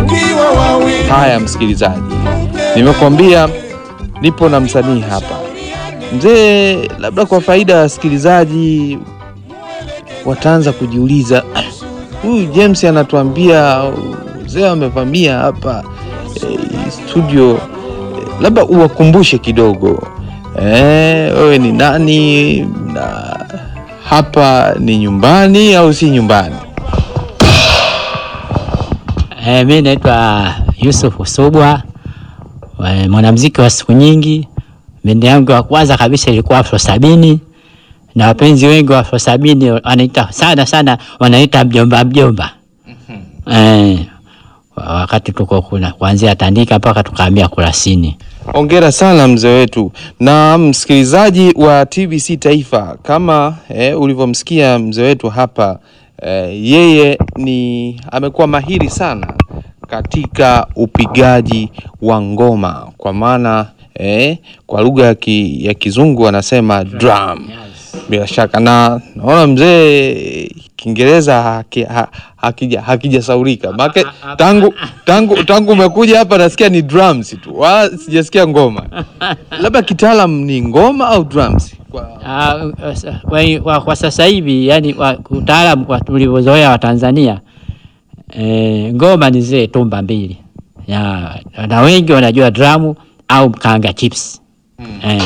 tukiwa wawili. Haya msikilizaji, nimekuambia nipo na msanii hapa mzee. Labda kwa faida ya wasikilizaji wataanza kujiuliza, "Ah, huyu James anatuambia mzee amevamia hapa eh, studio eh, labda uwakumbushe kidogo eh, wewe ni nani na hapa ni nyumbani au si nyumbani? Eh, mi naitwa Yusuf Usubwa, eh, mwanamuziki wa siku nyingi. Bendi yangu ya kwanza kabisa ilikuwa Afro Sabini, na wapenzi wengi wa Afro Sabini wanaita sana sana, wanaita mjomba mjomba. Eh, wakati tuko kuna kuanzia Tandika mpaka tukahamia Kurasini. Hongera sana mzee wetu. Na msikilizaji wa TBC Taifa, kama eh, ulivyomsikia mzee wetu hapa eh, yeye ni amekuwa mahiri sana katika upigaji wa ngoma, kwa maana eh, kwa lugha ya, ki, ya kizungu wanasema drum. Bila shaka na naona mzee Kiingereza haki, ha, hakija hakijasaurika make tangu tangu tangu umekuja hapa nasikia ni drums tu, wala sijasikia ngoma. Labda kitaalam ni ngoma au drums? Kwa, Ah, kwa, kwa, kwa sasa hivi yani wa- utaalamu kwa tulivyozoea wa Tanzania eh, ngoma ni zile tumba mbili ya, na wengi wanajua dramu au kanga chips eh.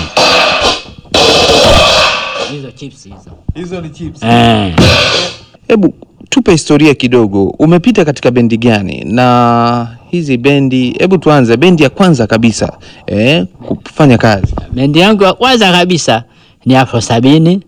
Hizo chips hizo hizo ni chips. eh. Hebu tupe historia kidogo, umepita katika bendi gani na hizi bendi? Hebu tuanze bendi ya kwanza kabisa eh, kufanya kazi. Bendi yangu ya kwanza kabisa ni Afro Sabini.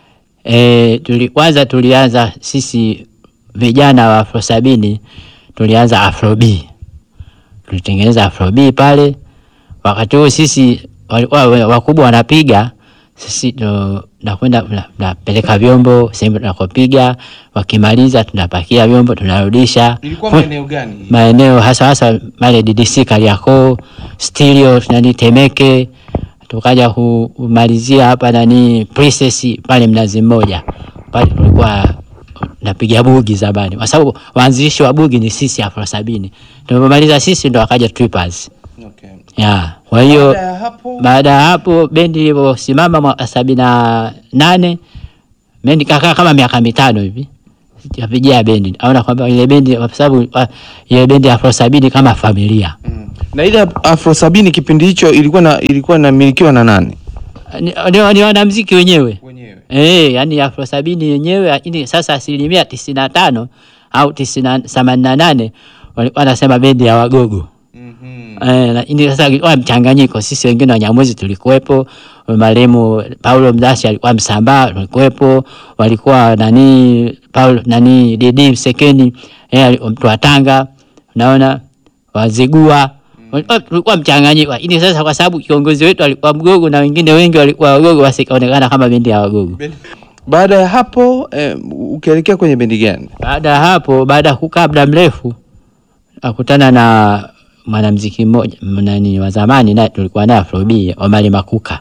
E, tuli, kwanza tulianza sisi vijana wa Afro Sabini tulianza Afro B. Tulitengeneza Afro B pale. Wakati huo sisi walikuwa wa- wakubwa wanapiga, sisi ndo nakwenda na- napeleka vyombo sehemu tunakopiga, wakimaliza tunapakia vyombo tunarudisha Ilikuwa Fu- maeneo gani? maeneo hasa hasa male DDC Kariakoo, Stereo nani Temeke, tukaja ku- kumalizia hapa nani Princess pale Mnazi Mmoja pale tulikuwa napiga bugi zamani, kwa sababu waanzilishi wa bugi ni sisi Afro Sabini. Tulipomaliza sisi ndo akaja Trippers Okay. ya kwa hiyo Baada ya hapo baada ya hapo bendi ilivyosimama mwaka sabini na nane bendi kakaa kama miaka mitano hivi sijapigia bendi aona kwamba ile bendi kwa sababu ah, ile bendi ya Afro Sabini kama familia Mm. Na ile Afro Sabini kipindi hicho ilikuwa na ilikuwa inamilikiwa na nani? ni, ni, ni wanamziki wenyewe Wenyewe. eh, yani Afro Sabini yenyewe, lakini sasa asilimia tisini na tano au tisini themanini na nane walikuwa wanasema bendi ya Wagogo. Mhm. Eh, lakini sasa ilikuwa mchanganyiko. Sisi wengine Wanyamwezi tulikuwepo, marehemu Paulo Mdashi alikuwa Msambaa tulikuwepo, walikuwa nani Paulo nani Didi Msekeni yeye alikuwa mtu wa Tanga, unaona Wazigua Walikuwa- tulikuwa mchanganyiko, lakini sasa kwa sababu kiongozi wetu alikuwa Mgogo na wengine wengi walikuwa Wagogo, basi ikaonekana kama bendi ya Wagogo. Baada ya hapo eh, ukielekea kwenye bendi gani? Baada ya hapo, baada ya kukaa muda mrefu, akutana na mwanamziki mmoja nani wa zamani, naye tulikuwa naye Afrobi Omari Makuka.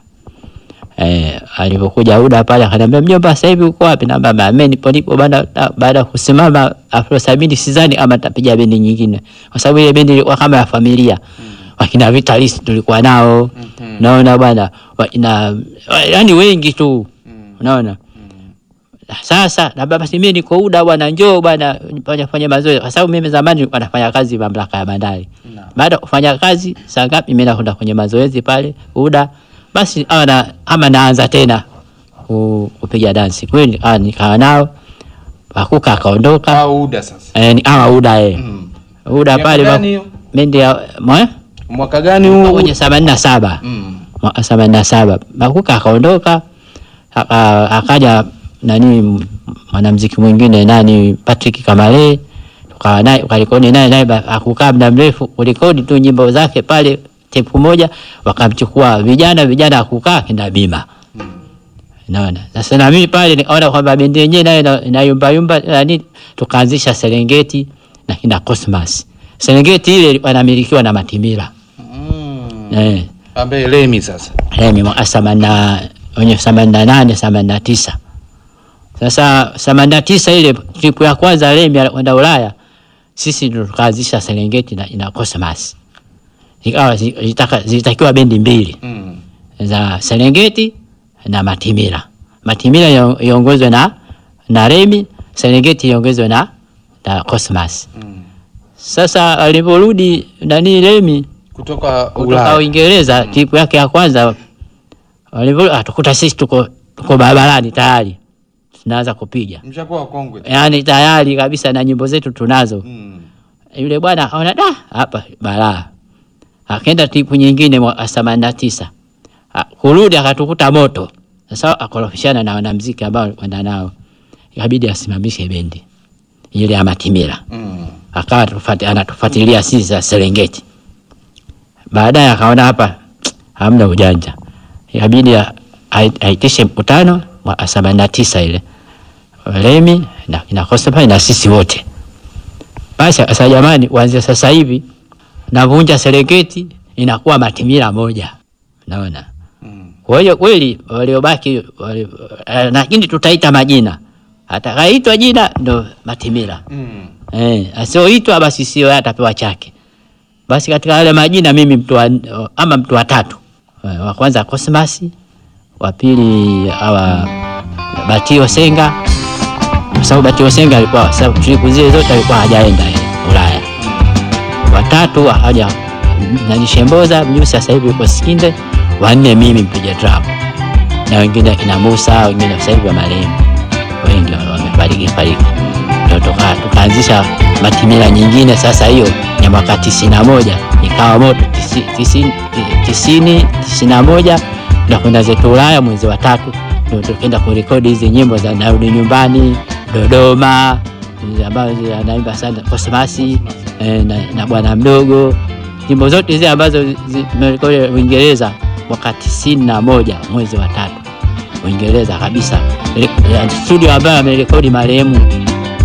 Eh, alipokuja Uda pale akaniambia, mjomba, sasa hivi uko wapi? Naambia mimi nipo nipo bana. Baada ya kusimama Afro Sabini, sidhani kama nitapiga bendi nyingine, kwa sababu ile bendi ilikuwa kama ya familia wakina Vitalis tulikuwa nao, naona bwana, wakina yani wengi tu, unaona sasa na baba si mimi niko Uda bwana, njoo bwana fanya fanya mazoezi, kwa sababu mimi zamani nilikuwa nafanya kazi mamlaka ya bandari. Baada ya kufanya kazi saa ngapi, mimi nakwenda kwenye mazoezi pale Uda, basi awa na ama naanza tena ku- kupiga dansi kweli. Ah, nikawa nao Makuka akaondoka, Au Uda sasa. eh, ni ama Uda eh, Mm. Uda Miaka pale gani hiyo? bendi ya mwa Mwaka gani huu? kwenye themanini na saba Mm. mwaka themanini na saba Makuka akaondoka, aka- akaja nani m- mwanamziki mwingine nani Patrick Kamale, tukawa naye ukarekodi naye naye ba- akukaa muda mrefu kurekodi tu nyimbo zake pale tepu moja, wakamchukua vijana vijana akukaa kina Bima Naona sasa na mimi pale nikaona kwamba bendi yenyewe nayo ina- inayumba yumba nani, tukaanzisha Serengeti na kina Cosmas. Serengeti ile ilikuwa inamilikiwa na Matimira Mm. eh Ambaye Lemi sasa. Lemi mwaka themanini na wenye themanini na nane themanini na tisa Sasa themanini na tisa ile tripu ya kwanza Lemi alikwenda Ulaya, sisi ndo tukaanzisha Serengeti na ina Cosmas, ikawa zi- zitaka- zilitakiwa bendi mbili Mm. za Serengeti na Matimira. Matimira io- iongozwe na na Remi, Serengeti iongozwe na na Cosmas. Mm. Sasa aliporudi nani Remi Kutoka kutoka Ulaya. Uingereza, tipu yake ya kwanza walivyo atukuta sisi tuko tuko barabarani tayari tunaanza kupiga, Mshakuwa wakongwe. yaani tayari kabisa na nyimbo zetu tunazo. Mm. Yule bwana akaona da, hapa balaa, akaenda tipu nyingine mwaka themanini na tisa A- kurudi akatukuta moto. Sasa akorofishana na wanamziki ambao kwenda nao, ikabidi asimamishe bendi ile ya Matimira Mm. akawa tufati, anatufuatilia sisi za Serengeti. Baadaye akaona hapa hamna ujanja, ikabidi a- ai- aitishe mkutano mwaka themanini na tisa ile Remi na na Cosmas na sisi wote. Basi sasa, jamani, kuanzia sasa hivi navunja Serengeti inakuwa Matimira moja, naona Mm. kwa hiyo kweli waliobaki wali, eh, lakini tutaita majina, atakaitwa jina ndo Matimira. Mm. Eh, asioitwa basi sio yeye atapewa chake. Basi katika yale majina mimi mtu wa, ama mtu wa tatu. Eh, Wa kwanza Cosmas, wa pili hawa Batio Senga. Kwa sababu Batio Senga alikuwa sababu tripu zile zote alikuwa hajaenda eh, Ulaya. Watatu haja nani Shemboza, mimi sasa hivi yuko Sikinde. Wanne mimi mpiga drum. Na wengine kina Musa, wengine sasa hivi wa marehemu. Wengi wamefariki fariki ndo tuka- tukaanzisha Matimira nyingine sasa, hiyo ya mwaka tisini na moja ikawa moto tisi- tisini tisini tisini na moja na kwenda zetu Ulaya mwezi wa tatu, ndo tukaenda kurekodi hizi nyimbo za narudi nyumbani, Dodoma hizi ambazo zi- anaimba sana Kosmasi eh, na, na bwana mdogo, nyimbo zote hizi ambazo zimerekodi Uingereza mwaka tisini na moja mwezi wa tatu Uingereza kabisa, Re- studio ambayo amerekodi marehemu